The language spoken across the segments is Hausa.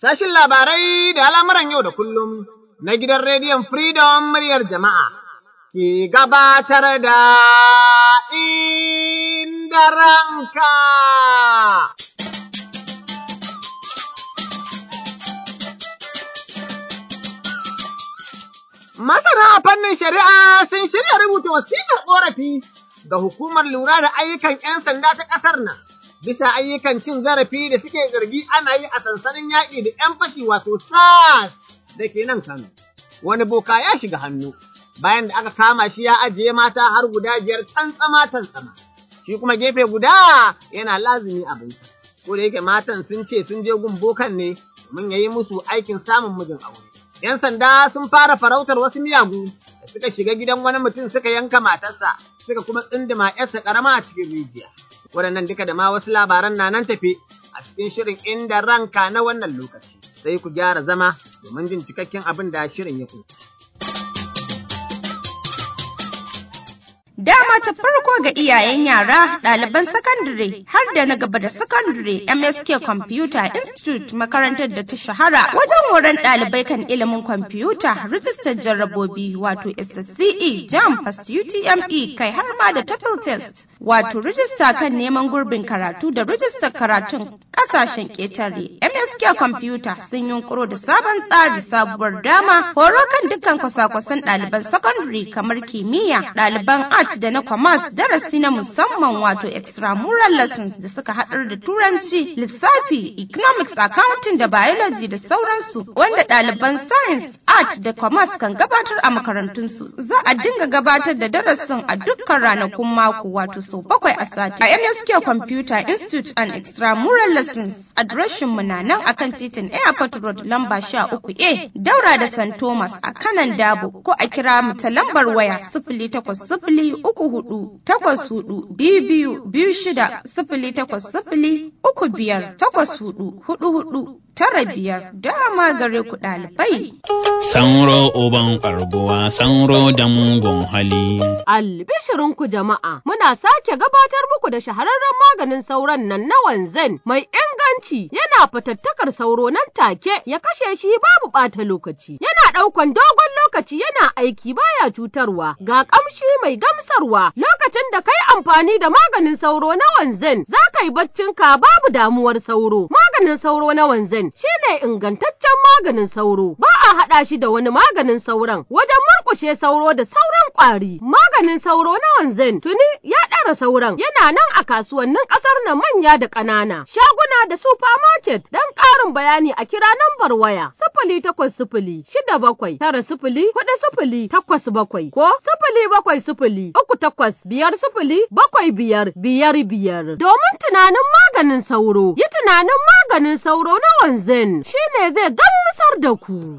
Sashin labarai da al'amuran yau da kullum na gidan rediyon Freedom muryar jama'a ke gabatar da inda ranka. Masana a fannin shari'a sun shirya rubuta wasiƙar ƙorafi ga hukumar lura da ayyukan 'yan sanda ta ƙasar nan. Bisa ayyukan cin zarafi da suke zargi ana yi a sansanin yaƙi da 'yan fashi wato SAS da ke nan Kano. Wani boka ya shiga hannu bayan da aka kama shi ya ajiye mata har guda biyar tantsama tantsama. Shi kuma gefe guda yana lazumi abinsa. Ko da yake matan sun ce sun je gun bokan ne domin ya yi musu aikin samun mijin aure. 'Yan sanda sun fara farautar wasu miyagu da suka shiga gidan wani mutum suka yanka matarsa suka kuma tsindima 'yarsa ƙarama a cikin rijiya. Waɗannan duka da ma wasu labaran na nan tafe a cikin shirin inda ranka na wannan lokaci. Sai ku gyara zama domin jin cikakken abin da shirin ya kunsa. Dama ta farko ga iyayen yara, ɗaliban sakandare har da na gaba da sakandare MSK Computer Institute makarantar da ta shahara wajen horon ɗalibai kan ilimin kwamfuta, rijistar jarrabobi wato SSCE, JAM, Fast UTME kai har ma da TOEFL test wato rijista kan neman gurbin karatu da rijistar karatun ƙasashen ƙetare. MSK Computer sun yunkuro da sabon tsari sabuwar dama horo kan dukkan kwasa-kwasan ɗaliban sakandare kamar kimiyya, ɗaliban art da na commerce darasi na musamman wato extramural lessons da suka haɗar da turanci lissafi economics accounting da biology da sauransu wanda ɗaliban science art da commerce kan gabatar a makarantunsu za a dinga gabatar da darasin a dukkan ranakun mako wato sau bakwai a sati a msk computer institute and extramural lessons adireshin mu na nan akan titin airport road lamba sha uku a daura da st thomas a kanan dabo ko a kira mu ta lambar waya sifili takwas sifili uku hudu takwas hudu biyu biyu biyu shida sifili takwas sifili uku biyar takwas hudu hudu hudu tara biyar dama gare ku ɗalibai. Sanro uban karbuwa, sanro da mugun hali. Albishirinku jama'a, muna sake gabatar muku da shahararren maganin sauron nan na wanzan mai inganci yana fatattakar sauro nan take ya kashe shi babu ɓata lokaci. Yana ɗaukan dogon lokaci yana aiki baya cutarwa ga ƙamshi mai gamsarwa lokacin da kai amfani da maganin sauro na wanzan za ka yi baccinka babu damuwar sauro. Maganin sauro na wanzan shine ingantaccen maganin sauro ba a haɗa shi da wani maganin sauron wajen murƙushe sauro da sauran ƙwari. Maganin sauro na wanzan tuni ya ɗara sauran yana nan a kasuwannin ƙasar na manya da ƙanana shaguna da supermarket don ƙarin bayani a kira nambar waya sifili takwas sifili shida bakwai tara sifili huɗu sifili takwas bakwai ko sifili bakwai sifili uku takwas biyar sifili bakwai biyar biyar biyar domin tunanin maganin sauro yi tunanin maganin sauro na wanzan shine zai gamsar da ku.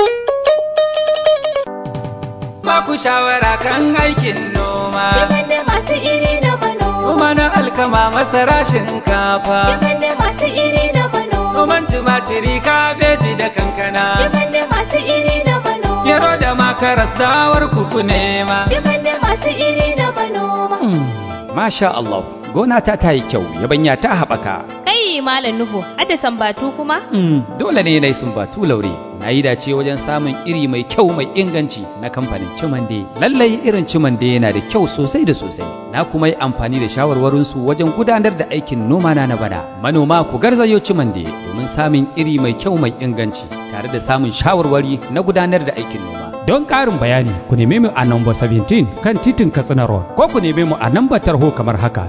Ba ku shawara kan aikin noma. Shigar da masu iri na bano. Noma na alkama masara shinkafa. Shigar da masu iri na bano. Noman tumatiri kabeji da kankana. Shigar da masu iri na bano. Gero da makaras dawar kuku nema. Shigar da masu iri na bano. Masha Allah, gona ta ta yi kyau, yabanya ta haɓaka. Kai Malam Nuhu, hada sambatu kuma? Mm, dole ne na yi sumbatu laure. Na yi dace wajen samun iri mai kyau mai inganci na kamfanin Cimande. Lallai irin Cimande yana da kyau sosai da sosai. Na kuma yi amfani da shawarwarinsu wajen gudanar da aikin noma na na bana. Manoma ku garzayo Cimande domin samun iri mai kyau mai inganci tare da samun shawarwari na gudanar da aikin noma. Don ƙarin bayani ku neme mu a namba 17 kan titin Katsina Road ko ku neme mu a namba tarho kamar haka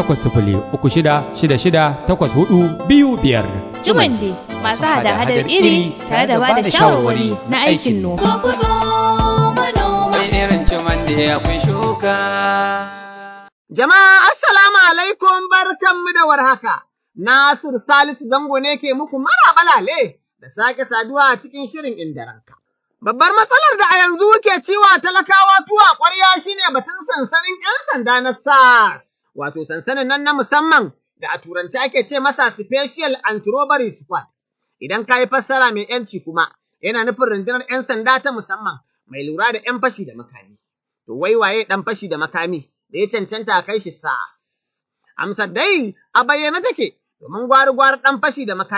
0806668425. Jumande masu hada-hadar iri tare da ba da shawarwari na aikin noma. Zo ku zo manoma. Sai irin cimande akwai shuka. Jama'a assalamu alaikum barkanmu da warhaka. Nasir Salisu Zango ne ke muku mara balale da sake saduwa a cikin shirin inda ranka. Babbar matsalar da a yanzu ke ciwa talakawa tuwa ƙwarya shine batun sansanin 'yan sanda na SAS, wato sansanin nan na musamman da a turanci ake ce masa Special Anti-Robbery Squad. Idan ka yi fassara mai ‘yanci kuma, yana nufin rundunar 'yan sanda ta musamman mai lura da 'yan fashi da makami. To wai waye ɗan fashi da makami da ya cancanta a kai shi SAS? Amsar dai a bayyane take, domin gwari-gwari ɗan fashi da makami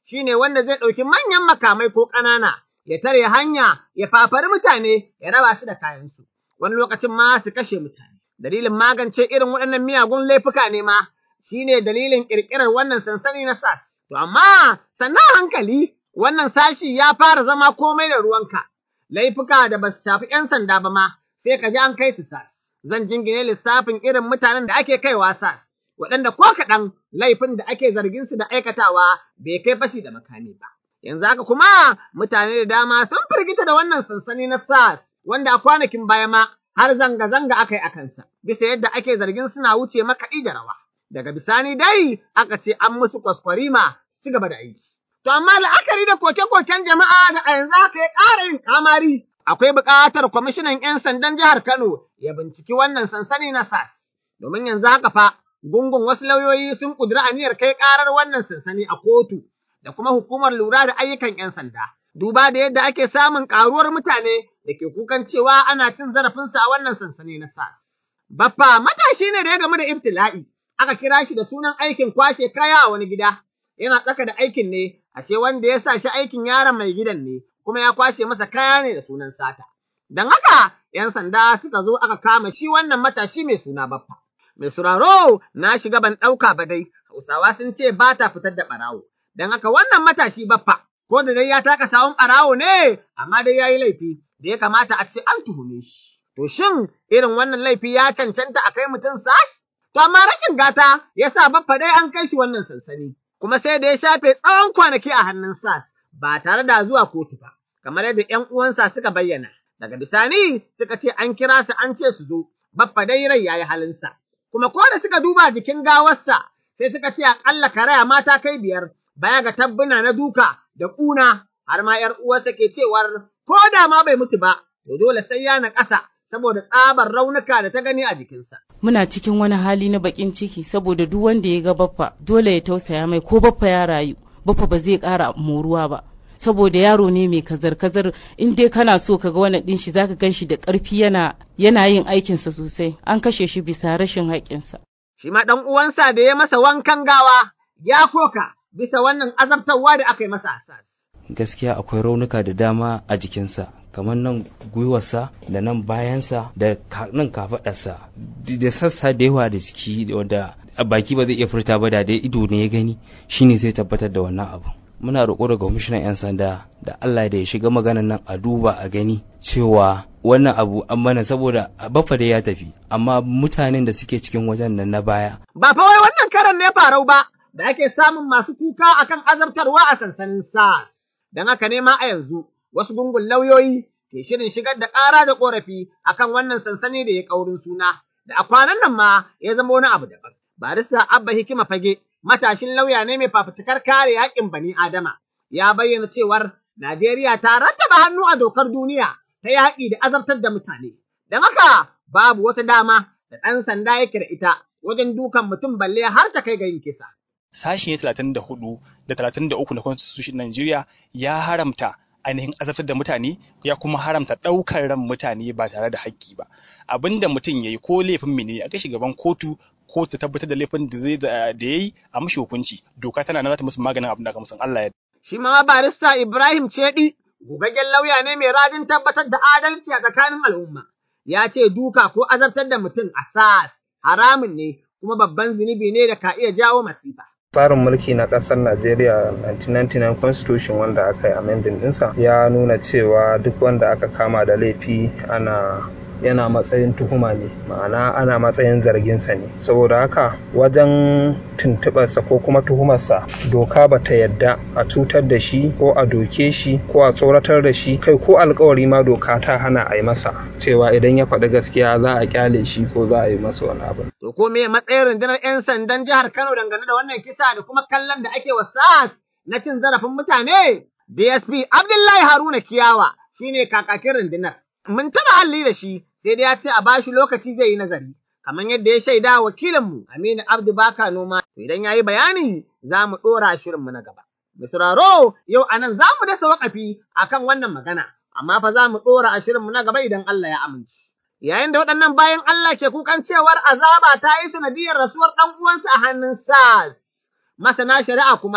shine wanda zai ɗauki manyan makamai ko ƙanana, ya tare hanya, ya fafari mutane, ya raba su da kayansu, wani lokacin ma su kashe mutane. Dalilin magance irin waɗannan miyagun laifuka ne ma, shine dalilin ƙirƙirar wannan sansani na SAS. To amma sannan hankali wannan sashi ya fara zama komai da ruwanka, laifuka da ba su shafi ‘yan sanda ba ma, sai ka ji an kai su SAS. Zan jingine lissafin irin mutanen da ake kaiwa SAS, waɗanda ko kaɗan laifin da ake zargin su da aikatawa bai kai fashi da makami ba. Yanzu haka kuma mutane da dama sun firgita da wannan sansani na SAS, wanda a kwanakin baya ma har zanga-zanga aka yi a kansa, bisa yadda ake zargin suna wuce makaɗi da rawa. Daga bisani dai aka ce an musu kwaskwarima su ci gaba da aiki. To amma la'akari da koke-koken jama'a da a yanzu aka yi ƙara yin kamari, akwai buƙatar kwamishinan 'yan sandan jihar Kano ya binciki wannan sansani na SAS. Domin yanzu haka fa gungun wasu lauyoyi sun ƙudiri aniyar kai ƙarar wannan sansani a kotu da kuma hukumar lura da ayyukan 'yan sanda. Duba da yadda ake samun ƙaruwar mutane da ke kukan cewa ana cin zarafinsa a wannan sansani na SAS. Baffa matashi ne da ya gamu da ibtila'i, aka kira shi da sunan aikin kwashe kaya a wani gida. Yana tsaka da aikin ne, ashe wanda ya sa shi aikin yaron mai gidan ne, kuma ya kwashe masa kaya ne da sunan sata. Don haka, ‘yan sanda suka zo aka kama shi wannan matashi mai suna Baffa. Mai suraro na shiga ban ɗauka ba dai, Hausawa sun ce ba ta fitar da ɓarawo. Don haka wannan matashi Baffa, ko da dai ya taka sawun ɓarawo ne, amma dai ya yi laifi, da ya kamata a ce an tuhume shi. To shin irin wannan laifi ya cancanta a kai mutum sas? To amma rashin gata ya sa Baffa dai an kai shi wannan sansani. Kuma sai da ya shafe tsawon kwanaki a hannun sas, ba tare da zuwa kotu ba, kamar yadda ‘yan uwansa suka bayyana. Daga bisani suka ce an kira su an ce su zo, Baffa dai rai ya yi halinsa. Kuma ko da suka duba jikin gawarsa, sai suka ce aƙalla karaya mata kai biyar, baya ga tabbuna na duka da ƙuna, har ma ‘yar uwarsa ke cewar ko da ma bai mutu ba, to dole sai ya na ƙasa saboda tsabar raunuka da ta gani a jikinsa. Muna cikin wani hali na baƙin ciki saboda duk wanda ya ga baffa dole ya tausaya mai ko baffa ya rayu, baffa ba zai ƙara moruwa ba. saboda yaro ne mai kazar-kazar in dai kana so ka ga wani ɗin shi zaka gan shi da ƙarfi yana yana yin aikinsa sosai an kashe shi bisa rashin haƙƙinsa. Shi ma ɗan uwansa da ya masa wankan gawa ya koka bisa wannan azabtarwa da aka yi masa asas. Gaskiya akwai raunuka da dama a jikinsa kamar nan gwiwarsa da nan bayansa da nan kafaɗarsa da sassa da yawa da jiki wanda baki ba zai iya furta ba da dai ido ne ya gani shine zai tabbatar da wannan abu. muna roƙo daga kwamishinan 'yan sanda da Allah da ya shiga maganan nan a duba a gani cewa wannan abu an mana saboda baffa da ya tafi amma mutanen da suke cikin wajen nan na baya. Ba fa wai wannan karan ne farau ba da ake samun masu kuka akan azabtarwa a sansanin SAS. Don haka ne ma a yanzu wasu gungun lauyoyi ke shirin shigar da ƙara da ƙorafi akan wannan sansani da ya ƙaurin suna da a kwanan nan ma ya zama wani abu daban. Barista Abba Hikima Fage matashin lauya ne mai fafutukar kare haƙƙin bani Adama, ya bayyana cewar Najeriya ta rattaba hannu a dokar duniya ta yaƙi da azabtar da mutane. Don haka babu wata dama da ɗan sanda yake da ita wajen dukan mutum balle har ta kai ga yin kisa. Sashi talatin da hudu da talatin da uku na Constitution Najeriya ya haramta ainihin azabtar da mutane ya kuma haramta ɗaukar ran mutane ba tare da haƙƙi ba. Abin da mutum ya yi ko laifin mene a kai gaban kotu ko ta tabbatar da laifin da zai da ya yi a mashi hukunci doka tana nan za ta musu maganin abin da aka musu Allah ya Shi ma barista Ibrahim Cedi gugaggen lauya ne mai rajin tabbatar da adalci a tsakanin al'umma. Ya ce duka ko azabtar da mutum a sas haramun ne kuma babban zunubi ne da ka iya jawo masifa. tsarin mulki na ƙasar Najeriya 1999 constitution wanda aka yi amending ɗinsa ya nuna cewa duk wanda aka kama da laifi ana yana matsayin tuhuma ne ma'ana ana matsayin zarginsa ne saboda haka wajen tuntuɓarsa ko kuma tuhumarsa doka ba ta yadda a cutar da shi ko a doke shi ko a tsoratar da shi kai ko alkawari ma doka ta hana a yi masa cewa idan ya faɗi gaskiya za a kyale shi ko za a yi masa wani abu. To ko me matsayin rundunar 'yan sandan jihar Kano dangane da wannan kisa da kuma kallon da ake wa SAS na cin zarafin mutane? DSP Abdullahi Haruna Kiyawa shine kakakin rundunar. Mun taɓa halli da shi sai dai ya ce a bashi lokaci zai yi nazari. Kamar yadda ya shaida wakilinmu Aminu Abdu Baka Noma, idan ya yi bayani za mu ɗora shirinmu na gaba. Da sauraro yau a nan za mu dasa waƙafi a kan wannan magana, amma fa za mu ɗora a shirinmu na gaba idan Allah ya amince. Yayin da waɗannan bayan Allah ke kukan cewar azaba ta yi sanadiyar rasuwar ɗan uwansa a hannun SARS. Masana shari'a kuma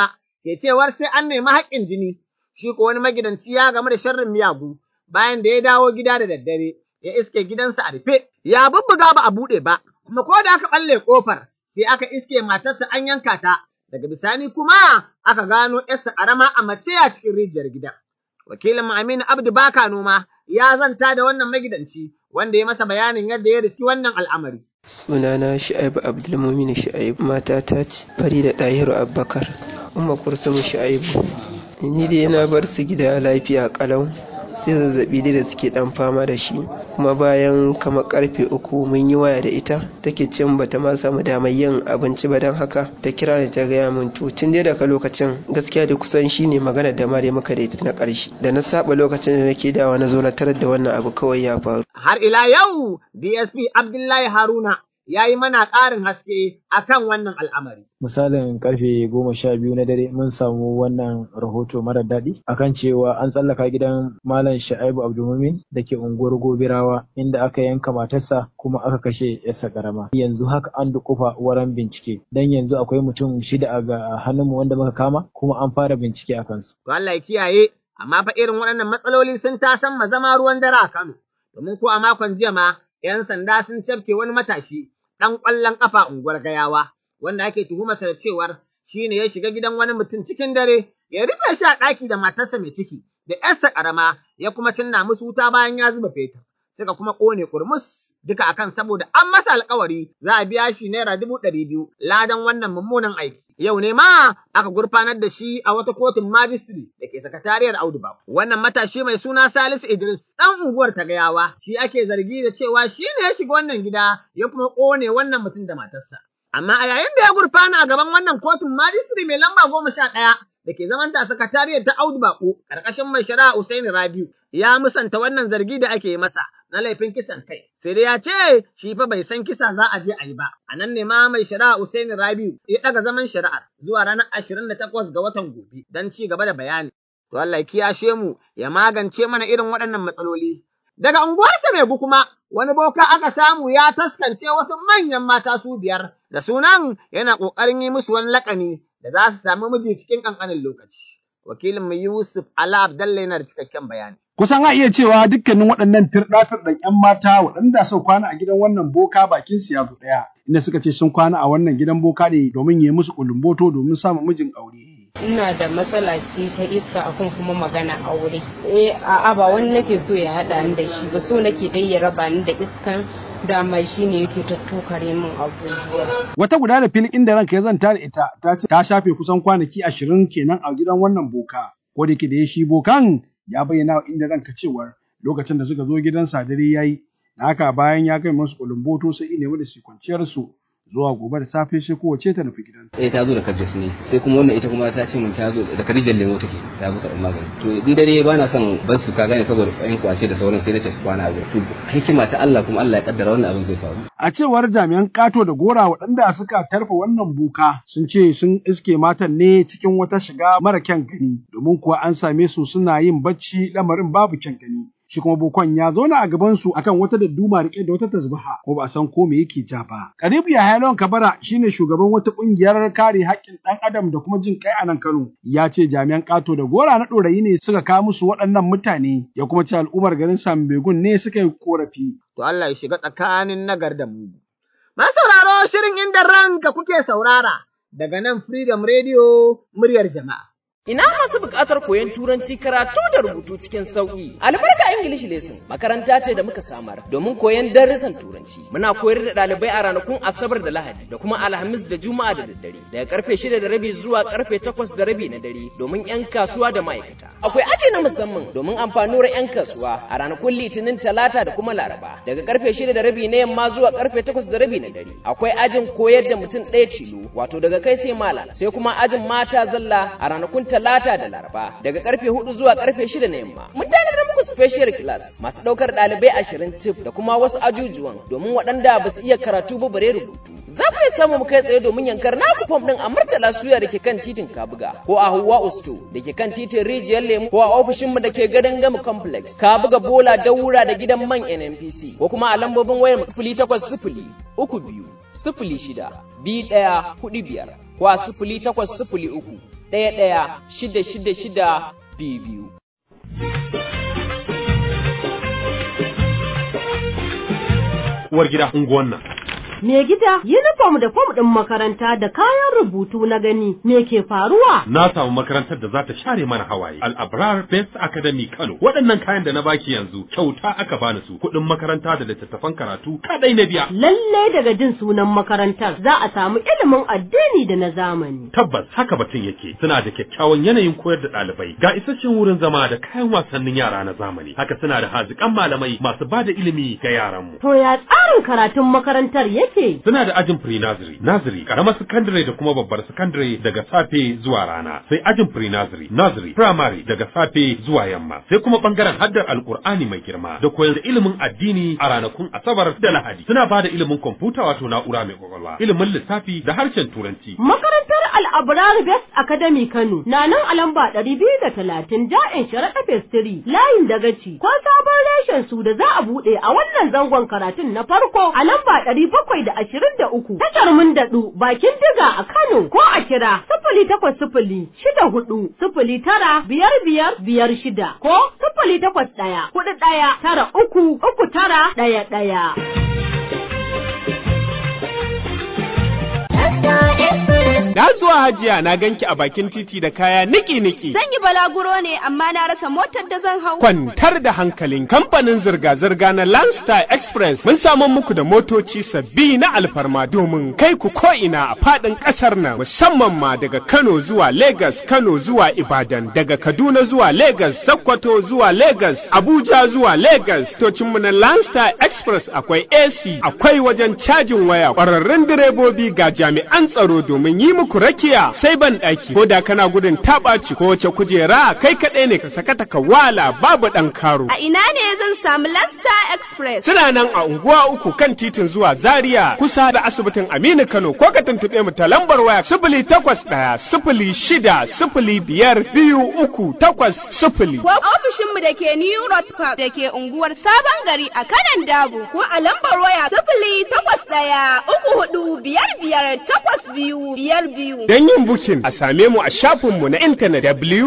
ke cewar sai an nemi haƙƙin jini. Shi ko wani magidanci ya gamu da sharrin miyagu bayan da ya dawo gida da daddare ya iske gidansa a rufe ya bubbuga ba a buɗe ba kuma ko da aka ɓalle ƙofar sai aka iske matarsa an yanka ta daga bisani kuma aka gano ‘yarsa ƙarama a mace a cikin rijiyar gida. Wakilin Aminu Abdu Baka Noma ya zanta da wannan magidanci wanda ya masa bayanin yadda ya riski wannan al'amari. Sunana Shu'aibu Abdulmumin Shu'aibu matata ce Farida Dahiru Abubakar Umma Kursumu Shu'aibu ni dai na bar su gida lafiya kalau sai zazzabi dai da suke dan fama da shi kuma bayan kamar karfe uku mun yi waya da ita take ce bata ma samu damar yin abinci ba don haka ta kira ni ta gaya min to tun dai daga lokacin gaskiya da kusan shine magana da mare maka da ita na karshe da na saba lokacin da nake dawa na zo na tarar da wannan abu kawai ya faru har ila yau DSP Abdullahi Haruna ya yi mana ƙarin haske akan wannan al'amari. Misalin karfe goma sha biyu na dare mun samu wannan rahoto mara daɗi akan cewa an tsallaka gidan Malam Sha'ibu Abdulmumin da ke unguwar Gobirawa inda aka yanka matarsa kuma aka kashe yarsa karama. Yanzu haka an dukufa wurin bincike dan yanzu akwai mutum shida a hannunmu wanda muka kama kuma an fara bincike a kansu. To Allah ya kiyaye amma fa irin waɗannan matsaloli sun tasan ma zama ruwan dare a Kano. Domin ko a makon jiya ma 'yan sanda sun cafke wani matashi ɗan ƙwallon ƙafa unguwar gayawa, wanda ake tuhumarsa da cewar shi ne ya shiga gidan wani mutum cikin dare, ya rufe shi a ɗaki da matarsa mai ciki, da ‘yarsa ƙarama ya kuma cinna musu wuta bayan ya zuba fetur. Suka kuma ƙone kurmus duka akan saboda an masa alkawari za a biya shi naira dubu ɗari biyu ladan wannan mummunan aiki. Yau ne ma aka gurfanar da shi a wata kotun majistri da ke sakatariyar Audu Wannan matashi mai suna Salisu Idris ɗan unguwar ta gayawa shi ake zargi da cewa shi ne ya shiga wannan gida ya kuma ƙone wannan mutum da matarsa. Amma a yayin da ya gurfana a gaban wannan kotun majistri mai lamba goma sha ɗaya da ke zaman ta sakatariyar ta Audu Bako ƙarƙashin mai shari'a Usaini Rabiu ya musanta wannan zargi da ake masa na laifin kisan kai. Sai dai ya ce shi fa bai san kisa za a je a yi ba. A nan ne ma mai shari'a Usaini Rabiu ya ɗaga zaman shari'ar zuwa ranar ashirin da takwas ga watan gobe don ci gaba da bayani. To Allah ya kiyashe mu ya magance mana irin waɗannan matsaloli. Daga unguwarsa mai kuma wani boka aka samu ya taskance wasu manyan mata su biyar da sunan yana ƙoƙarin yi musu wani laƙani da za su sami miji cikin ƙanƙanin lokaci. Wakilin mu Yusuf Ala Abdalla yana da cikakken bayani. Kusan a iya cewa dukkanin waɗannan firɗa-firɗan 'yan mata waɗanda suka kwana a gidan wannan boka bakin su ya zo ɗaya, inda suka ce sun kwana a wannan gidan boka ne domin ya yi musu kulumboto domin samun mijin aure. ina da matsala ce ta iska akan kuma magana aure eh a'a ba wani nake so ya haɗa ni da shi ba so nake dai ya raba ni da iskan dama shi ne yake tattokare min abubuwa. Wata guda da filin inda ranka ya zanta da ita ta ce ta shafe kusan kwanaki ashirin kenan a gidan wannan boka. Ko da ke da ya shi bokan ya bayyana wa inda ranka cewar lokacin da suka zo gidan sadari ya yi. Da haka bayan ya kai masu kulumboto sai ina da su kwanciyar su zuwa gobe da safe sai kowace ta nufi gidan. Eh ta zo da kabjas ne sai kuma wannan ita kuma ta ce min ta zo da kadijar lemo take ta zo karɓar magani. To in dare ba na son ban su ka gane saboda ƴan kwace da sauran sai na ce su kwana a To hikima ta Allah kuma Allah ya kaddara wannan abin zai faru. A cewar jami'an kato da gora waɗanda suka tarfa wannan boka sun ce sun iske matan ne cikin wata shiga mara kyan gani domin kuwa an same su suna yin bacci lamarin babu kyan gani. shi kuma bokon ya zauna a gabansu akan wata dadduma rike da wata tasbaha ko ba a san ko me yake ja ba. Karibu ya Halon Kabara shine shugaban wata kungiyar kare haƙƙin ɗan adam da kuma jin kai a nan Kano. Ya ce jami'an ƙato da gora na ɗorayi ne suka kawo musu waɗannan mutane ya kuma ce al'ummar garin Sambegun ne suka yi korafi. To Allah ya shiga tsakanin nagar da mu. Masu sauraro shirin inda ranka kuke saurara daga nan Freedom Radio muryar jama'a. Ina masu buƙatar koyon turanci karatu da rubutu cikin sauƙi. Albarka English Lesson makaranta ce da muka samar domin koyon darussan turanci. Muna koyar da ɗalibai a ranakun Asabar da Lahadi da kuma Alhamis da Juma'a da daddare daga karfe shida da rabi zuwa karfe takwas da rabi na dare domin 'yan kasuwa da ma'aikata. Akwai aji na musamman domin amfanuwar 'yan kasuwa a ranakun Litinin Talata da kuma Laraba daga karfe shida da rabi na yamma zuwa karfe takwas da rabi na dare. Akwai ajin koyar da mutum ɗaya tilo wato daga kai sai malam sai kuma ajin mata zalla a ranakun talata da laraba daga karfe hudu zuwa karfe shida na yamma mun tanadar muku special class masu daukar dalibai ashirin tif da kuma wasu ajujuwan domin waɗanda ba su iya karatu ba bare rubutu za ku iya samu mu kai tsaye domin yankar naku fom din a murtala suya da ke kan titin kabuga ko a hawa usto da ke kan titin rijiyar lemu ko a ofishin mu da ke gadon gamu complex kabuga bola daura da gidan man nnpc ko kuma a lambobin wayar sifili takwas sifili uku biyu sifili shida biyu ɗaya hudu biyar ko a sifili takwas sifili uku ɗaya ɗaya shida shida shida biyu biyu. Uwar gida unguwan nan. Me gida, uniform da fom ɗin makaranta da kayan rubutu na gani, me ke faruwa? Na samu makarantar da za ta share mana hawaye. Al-Abrar Best Academy Kano. Waɗannan kayan da na baki yanzu kyauta aka bani su. Kuɗin makaranta da littattafan karatu kadai na biya. Lalle daga jin sunan makarantar za a samu ilimin addini da na zamani. Tabbas haka batun yake. Suna da kyakkyawan yanayin koyar da ɗalibai. Ga isasshen wurin zama da kayan wasannin yara na zamani. Haka suna da haziƙan malamai masu ba da ilimi ga yaranmu. To ya tsarin karatun makarantar yake? Suna da ajin pre-nursery, nursery, karamar secondary da kuma babbar secondary daga safe zuwa rana. Sai ajin pre-nursery, nursery, primary daga safe zuwa yamma. Sai kuma bangaren haddar Alkur'ani mai girma da koyar da ilimin addini a ranakun Asabar da Lahadi. Suna ba da ilimin kwamfuta wato na'ura mai kwakwalwa, ilimin lissafi da harshen Turanci. Makarantar Al-Abrar Best Academy Kano na nan a lamba ɗari biyu da talatin Ja'in Sharaɗa Festiri layin Dagaci ko sabon reshen su da za a buɗe a wannan zangon karatun na farko a lamba ɗari bakwai da ashirin da uku tashar mun daɗu bakin diga a Kano ko a kira sifili takwas sifili shida hudu sifili tara biyar biyar biyar shida ko sifili takwas ɗaya hudu ɗaya tara uku uku tara ɗaya ɗaya. Na zuwa hajiya na ganki a bakin titi da kaya niki-niki. Zan yi balaguro ne amma na rasa motar da zan hau. Kwantar da hankalin kamfanin zirga-zirga na Landstar Express mun samu muku da motoci sabbi na alfarma domin kai ku ko'ina a faɗin ƙasar nan musamman ma daga Kano zuwa Lagos, Kano zuwa Ibadan, daga Kaduna zuwa Lagos, Sokoto zuwa Lagos, Abuja zuwa Lagos. Tocinmu na Landstar Express akwai AC, akwai wajen cajin waya, ƙwararrun direbobi ga jami'an tsaro domin yi muku rakiya sai ban ɗaki ko da kana gudun taɓaci ko wace kujera kai kaɗai ne ka sakata ka wala babu ɗan karo. A ina ne zan samu Lasta Express? Suna nan a unguwa uku kan titin zuwa Zaria kusa da asibitin Aminu Kano ko ka tuntuɓe mu ta lambar waya sifili takwas ɗaya sifili shida sifili biyar biyu uku takwas sifili. Ko ofishinmu da ke New Road Park da ke unguwar Sabon Gari a kanan Dabo ko a lambar waya sifili takwas ɗaya uku hudu biyar biyar takwas biyu biyar biyu. Don yin bukin a same mu a shafinmu na intanet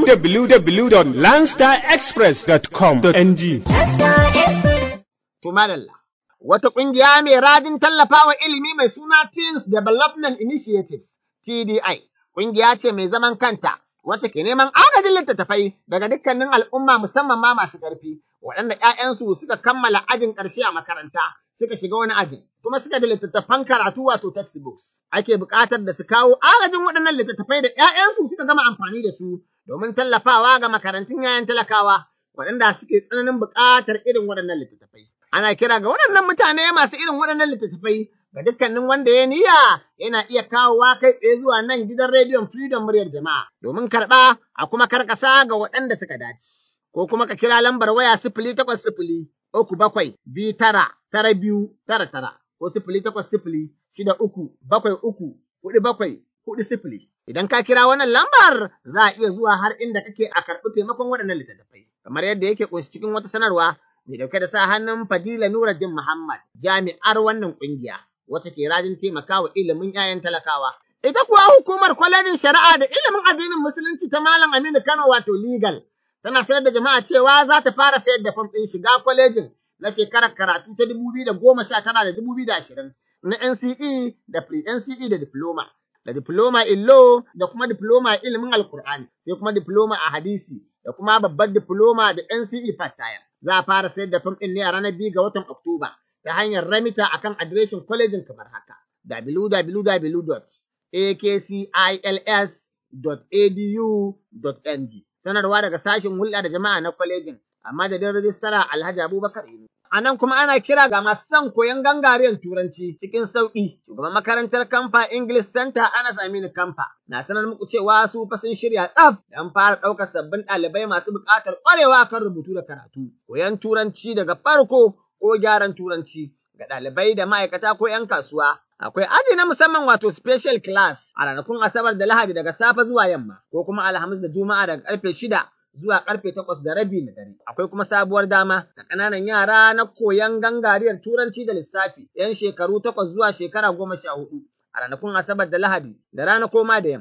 www.landstarexpress.com.ng. To madalla. Wata ƙungiya mai rajin tallafawa ilimi mai suna Teens Development Initiatives, TDI, ƙungiya ce mai zaman kanta, wacce ke neman agajin littattafai daga dukkanin al'umma musamman ma masu ƙarfi, waɗanda ‘ya'yansu suka kammala ajin ƙarshe a makaranta, suka shiga wani ajin, kuma suka da littattafan karatu wato textbooks. Ake buƙatar da su kawo agajin waɗannan littattafai da ‘ya'yansu suka gama amfani da su domin tallafawa ga makarantun yayan talakawa, waɗanda suke tsananin buƙatar irin waɗannan littattafai. Ana kira ga waɗannan mutane masu irin waɗannan littattafai ga dukkanin wanda ya niyya yana iya kawowa kai tsaye zuwa nan gidan rediyon Freedom muryar jama'a domin karɓa a kuma karkasa ga waɗanda suka dace. Ko kuma ka kira lambar waya sifili takwas sifili uku bakwai biyu tara tara biyu tara tara ko sifili takwas sifili shida uku bakwai uku huɗu bakwai huɗu sifili. Idan ka kira wannan lambar za a iya zuwa har inda kake a karɓi taimakon waɗannan littattafai. Kamar yadda yake ƙunshi cikin wata sanarwa mai dauke da sa hannun Fadila Nuruddin Muhammad jami'ar wannan ƙungiya wacce ke rajin taimakawa ilimin 'ya'yan talakawa. Ita kuwa hukumar kwalejin shari'a da ilimin addinin musulunci ta Malam Aminu Kano wato legal tana sanar da jama'a cewa za ta fara sayar da fam ɗin shiga kwalejin na shekarar karatu ta dubu biyu da goma sha tara da dubu biyu da ashirin na NCE da pre-NCE da diploma. Da diploma in law da kuma diploma ilimin alkur'ani sai kuma diploma a hadisi da kuma babbar diploma da NCE part-time. Za a fara sayar da fam ɗin ne a ranar biyu ga watan Oktoba ta hanyar ramita akan adireshin kwalejin kamar haka www.akcils.edu.ng sanarwa daga sashen hulɗa da jama'a na kwalejin a madadin rajistara Alhaji Abubakar Inu. A nan kuma ana kira ga masu son koyon gangariyar turanci cikin sauƙi. Shugaban makarantar Kamfa English Center Anas Aminu Kamfa na sanar muku cewa su fa sun shirya tsaf don fara ɗaukar sabbin ɗalibai masu buƙatar ƙwarewa kan rubutu da karatu. Koyon turanci daga farko ko gyaran turanci ga ɗalibai da ma'aikata ko 'yan kasuwa. Akwai aji na musamman wato special class a ranakun Asabar da Lahadi daga safe zuwa yamma ko kuma Alhamis da Juma'a daga karfe shida zuwa karfe takwas da rabi na dare. Akwai kuma sabuwar dama ga ƙananan yara na koyon gangariyar turanci da lissafi 'yan shekaru takwas zuwa shekara goma sha hudu a ranakun Asabar da Lahadi da rana koma da yamma.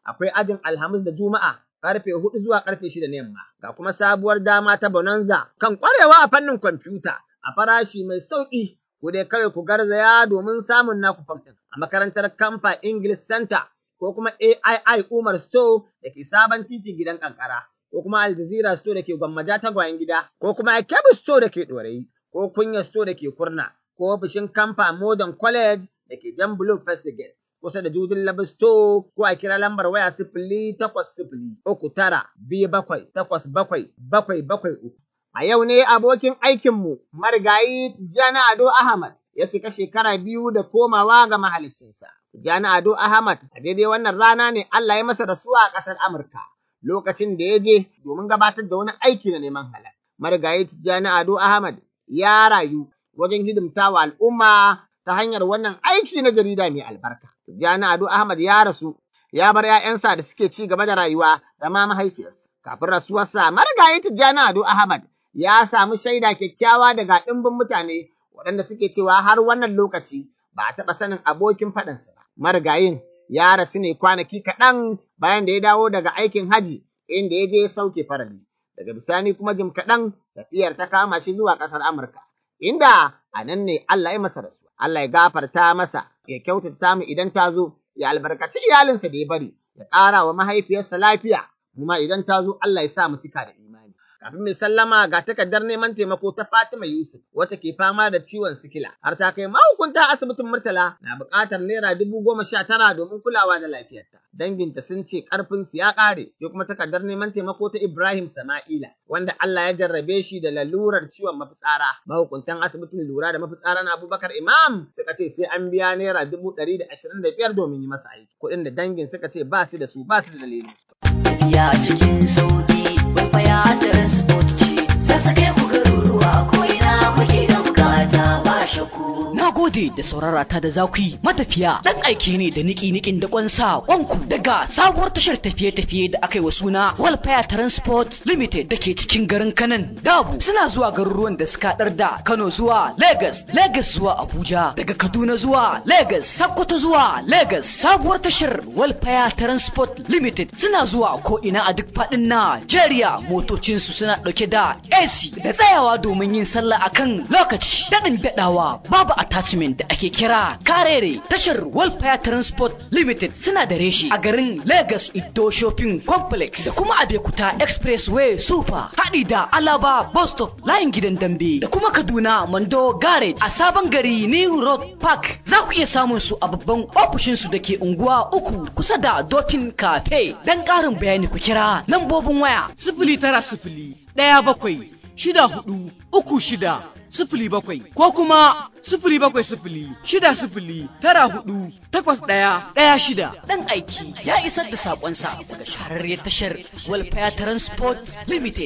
akwai ajin Alhamis da Juma'a karfe hudu zuwa karfe shida na yamma. Ga kuma sabuwar dama ta Bonanza kan kwarewa a fannin kwamfuta a farashi mai sauƙi. Ku dai kawai ku garzaya domin samun naku fam ɗin a makarantar Kamfa English Center ko kuma AII Umar Store da ke sabon titi gidan kankara. Ko kuma Al Jazeera Store da ke gwammaja tagwayen gida, ko kuma Kebbi Store da ke ɗorayi, ko Kunya Store da ke kurna, ko ofishin Kamfa Modern College da ke Jan Blue First Gate. kusa da Jujin Labi Store ko a kira lambar waya sifili takwas sifili uku tara biyu bakwai takwas bakwai bakwai bakwai uku. A yau ne abokin aikinmu marigayi Tijjani Ado Ahmad ya cika shekara biyu da komawa ga mahaliccinsa. Tijjani Ado Ahmad a daidai wannan rana ne Allah ya masa rasuwa a ƙasar Amurka lokacin da ya je domin gabatar da wani aiki na neman halal. Marigayi Tijjani Ado Ahmad ya rayu wajen hidimtawa al'umma ta hanyar wannan aiki na jarida mai albarka. Tijjani Ado Ahmad ya rasu, ya bar ‘ya'yansa da suke ci gaba da rayuwa da ma mahaifiyarsa. Kafin rasuwarsa, marigayi Tijjani Ado Ahmad ya samu shaida kyakkyawa daga ɗimbin mutane waɗanda suke cewa har wannan lokaci ba a taɓa sanin abokin faɗansa ba. Marigayin ya rasu ne kwanaki kaɗan bayan da ya dawo daga aikin haji inda ya je ya sauke farali. Daga bisani kuma jim kaɗan tafiyar ta kama shi zuwa ƙasar Amurka, inda a nan ne Allah ya masa rasuwa. Allah ya gafarta masa, ya kyautata mu idan ta zo, ya albarkaci iyalinsa da ya bari, ya ƙara wa mahaifiyarsa lafiya, mu ma idan ta zo Allah ya sa mu cika da imani. Kafin mai sallama ga takardar neman taimako ta Fatima Yusuf, wata ke fama da ciwon sikila, har ta kai mahukunta asibitin Murtala na buƙatar naira dubu goma sha tara domin kulawa da lafiyarta. Danginta sun ce ƙarfinsu ya ƙare, sai kuma takardar neman taimako ta Ibrahim Sama'ila, wanda Allah ya jarrabe shi da lalurar ciwon mafitsara. Mahukuntan asibitin lura da mafitsara na Abubakar Imam suka ce sai an biya naira dubu ɗari da ashirin da biyar domin yi masa aiki. Kuɗin da dangin suka ce ba su da su ba su da dalili. Tafiya cikin sauki, kwaikwaya transport ce, sassake ku garuruwa ko ina kuke da bukata ba shakku. Na gode da saurara ta da za ku yi matafiya ɗan aiki ne da niki-nikin da kwansa kwanku daga sabuwar tashar tafiye-tafiye da aka yi wa suna Walfire Transport Limited da ke cikin garin Kanan Dabu suna zuwa garuruwan da suka haɗar da Kano zuwa Lagos, Lagos zuwa Abuja, daga Kaduna zuwa Lagos, Sokoto zuwa Lagos. Sabuwar tashar Walfire Transport Limited suna zuwa ko ina a duk faɗin Najeriya motocinsu suna ɗauke da AC da tsayawa domin yin sallah akan lokaci daɗin daɗawa babu attachment da ake kira karere tashar Welfare Transport Limited suna da reshi a garin Lagos Ido Shopping Complex da kuma Abekuta Expressway Super haɗi da Alaba Bus Stop layin gidan dambe da kuma Kaduna Mando Garage a sabon gari New Road Park za ku iya samun su a babban ofishin su da ke unguwa uku kusa da Dolphin Cafe dan ƙarin bayani ku kira lambobin waya sifili tara sifili ɗaya bakwai shida hudu uku shida sifili bakwai ko kuma sifili bakwai sifili shida sifili tara hudu takwas ɗaya ɗaya shida. Ɗan aiki ya isar da saƙonsa daga shahararriyar tashar Welfare Transport Limited.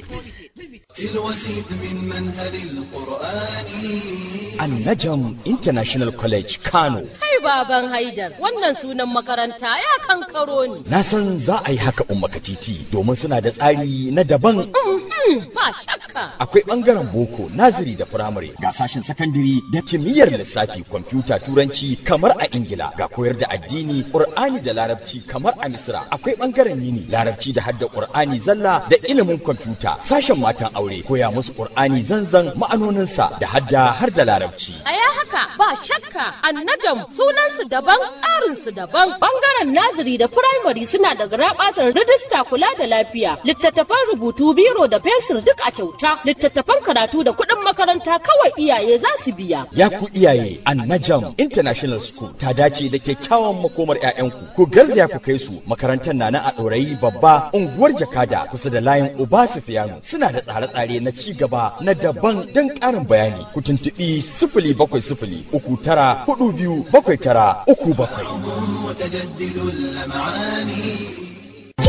Annajam International College Kano. Kai baban Haidar, wannan sunan makaranta ya kankaro ni. Na san za a yi haka umma titi domin suna da tsari na daban. Ba shakka. Akwai ɓangaren boko, naziri da firamare, ga sashen sakandiri da kimiyyar lissafi, kwamfuta, turanci kamar a Ingila, ga koyar da addini, Ƙur'ani da larabci kamar a Misra. Akwai ɓangaren yini, larabci da hadda Ƙur'ani zalla da ilimin kwamfuta, sashen matan aure, koya musu Ƙur'ani zanzan ma'anoninsa da hadda har da larabci. A ya haka ba shakka annajam sunansu daban tsarinsu daban. Bangaren naziri da firamare suna da garabasar rijista kula da lafiya, littattafan rubutu biro da fensir duk a kyauta, littattafan karatu da kuɗin makaranta kawai iyaye za su biya. Ya ku iyaye Annajam International School ta dace da kyakkyawan makomar 'ya'yanku. Ku garzaya ku kai su makarantar na na a ɗorayi babba unguwar Jakada kusa da layin Uba Sufiyanu suna da tsare-tsare na ci gaba na daban don ƙarin bayani ku tuntuɓi sifili bakwai sifili uku tara hudu biyu bakwai tara uku bakwai. متجدد اللمعان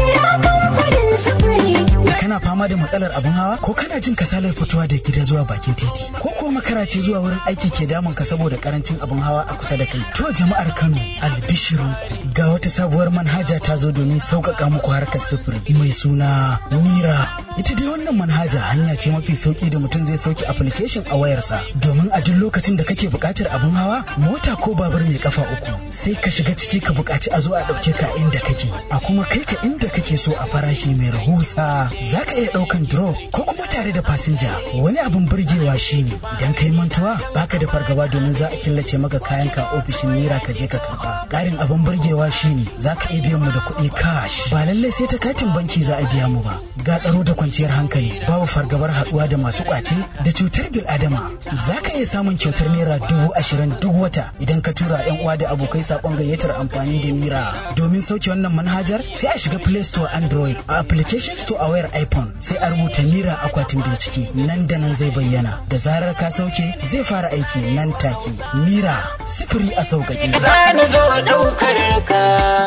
Nera kamfanin sufuri. Kana fama da matsalar abin hawa ko kana jin kasalar fitowa da gida zuwa bakin titi ko kuwa makara ce zuwa wurin aiki ke damun ka saboda karancin abin hawa a kusa da kai. To jama'ar Kano albishirinku ga wata sabuwar manhaja ta zo domin sauƙaƙa muku harkar sufuri mai suna Mira. Ita dai wannan manhaja hanya ce mafi sauki da mutum zai sauke application a wayarsa domin a duk lokacin da kake buƙatar abin hawa mota ko babur mai kafa uku sai ka shiga ciki ka buƙaci a zo a ɗauke ka inda kake a kuma kai ka inda kake so a farashi mai rahusa za ka iya ɗaukan drop ko kuma tare da fasinja wani abin burgewa shine idan kai mantuwa baka da fargaba domin za a killace maka kayan ka ofishin mira ka je ka karba ƙarin abin burgewa shine za ka iya biyan mu da kuɗi cash ba lallai sai ta katin banki za a biya mu ba ga tsaro da kwanciyar hankali babu fargabar haɗuwa da masu ƙwace da cutar bil adama za ka iya samun kyautar naira dubu ashirin duk wata idan ka tura yan uwa da abokai saƙon gayyatar amfani da mira domin sauke wannan manhajar sai a shiga play store android a application store a wayar iphone sai a rubuta mira akwatin bincike nan da nan zai bayyana da zarar ka sauke zai fara aiki nan take mira sifiri a sauƙaƙe Zani zo ɗaukar ka.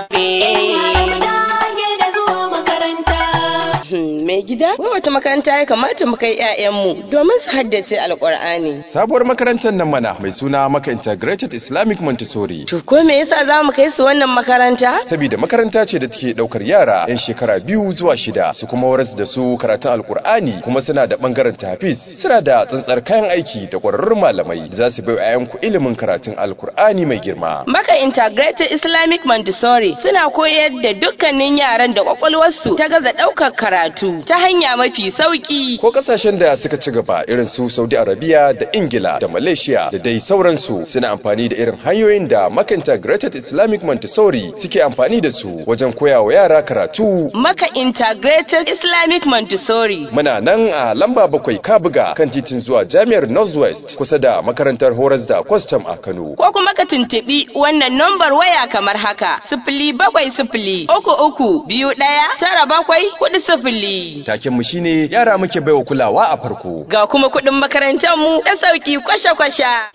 da zuwa makaranta. Mai gida, wai wata makaranta ya kamata mu kai 'ya'yanmu domin su haddace alƙur'ani. Sabuwar makarantar nan mana mai suna Maka Integrated Islamic Montessori. To ko me yasa za mu kai su wannan makaranta? Saboda makaranta ce da take daukar yara 'yan shekara biyu zuwa shida su kuma waras da su karatun alkur'ani kuma suna da bangaren tafis suna da tsantsar kayan aiki da ƙwararrun malamai da za su bai wa ku ilimin karatun alkur'ani mai girma. Maka Integrated Islamic Montessori suna koyar da dukkanin yaran da kwakwalwarsu ta gaza ɗaukar karatu ta hanya mafi sauki. Ko kasashen da suka ci gaba irin su Saudi Arabia da Ingila da Malaysia da dai sauransu suna amfani da irin hanyoyin da Maka Integrated Islamic Montessori suke amfani da su wajen koya wa yara karatu. Maka Integrated Islamic Montessori. Muna nan a lamba bakwai Kabuga kan titin zuwa Jami'ar Northwest kusa da makarantar horas da kwastam a Kano. Ko kuma ka tuntuɓi wannan nambar waya kamar haka sifili bakwai sifili uku uku biyu ɗaya tara bakwai kuɗi sifili. Taken mu shine yara muke baiwa kulawa a farko. Ga kuma kuɗin makarantar mu da sauki kwasha-kwasha.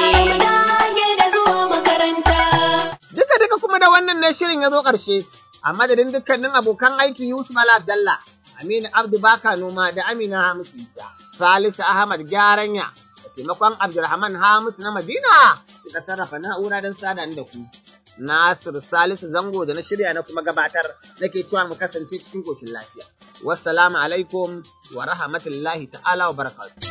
Duka duka kuma da wannan ne shirin ya zo ƙarshe, a madadin dukkanin abokan aiki Yusuf Ala Abdallah, Aminu Abdu Baka Noma da Amina Hamisu Isa, Salisu Ahmad Gyaranya, da taimakon Abdulrahman Hamisu na Madina suka sarrafa na'ura don sada da ku. Nasir Salisu Zango da na shirya na kuma gabatar nake cewa mu kasance cikin koshin lafiya. Wassalamu alaikum wa rahmatullahi ta'ala wa barakatuh.